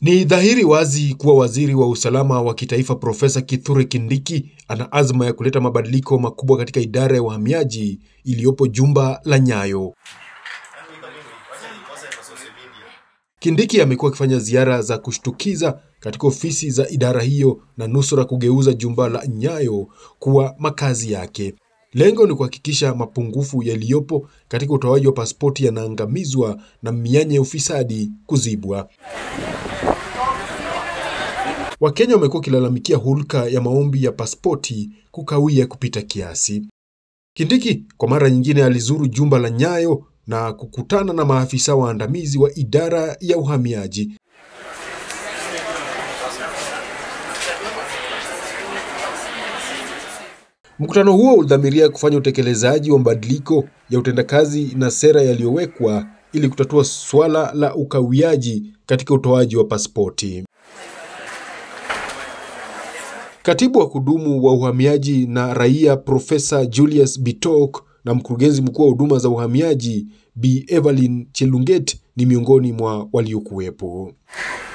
Ni dhahiri wazi kuwa waziri wa usalama wa kitaifa Profesa Kithure Kindiki ana azma ya kuleta mabadiliko makubwa katika idara ya uhamiaji iliyopo jumba la Nyayo. Kindiki amekuwa akifanya ziara za kushtukiza katika ofisi za idara hiyo na nusura kugeuza jumba la Nyayo kuwa makazi yake. Lengo ni kuhakikisha mapungufu yaliyopo katika utoaji wa pasipoti yanaangamizwa na mianya ya ufisadi kuzibwa. Wakenya wamekuwa wakilalamikia hulka ya maombi ya pasipoti kukawia kupita kiasi. Kindiki kwa mara nyingine alizuru jumba la Nyayo na kukutana na maafisa waandamizi wa idara ya uhamiaji. Mkutano huo ulidhamiria kufanya utekelezaji wa mabadiliko ya utendakazi na sera yaliyowekwa ili kutatua suala la ukawiaji katika utoaji wa pasipoti. Katibu wa kudumu wa uhamiaji na raia Profesa Julius Bitok na mkurugenzi mkuu wa huduma za uhamiaji Bi Evelyn Chelunget ni miongoni mwa waliokuwepo.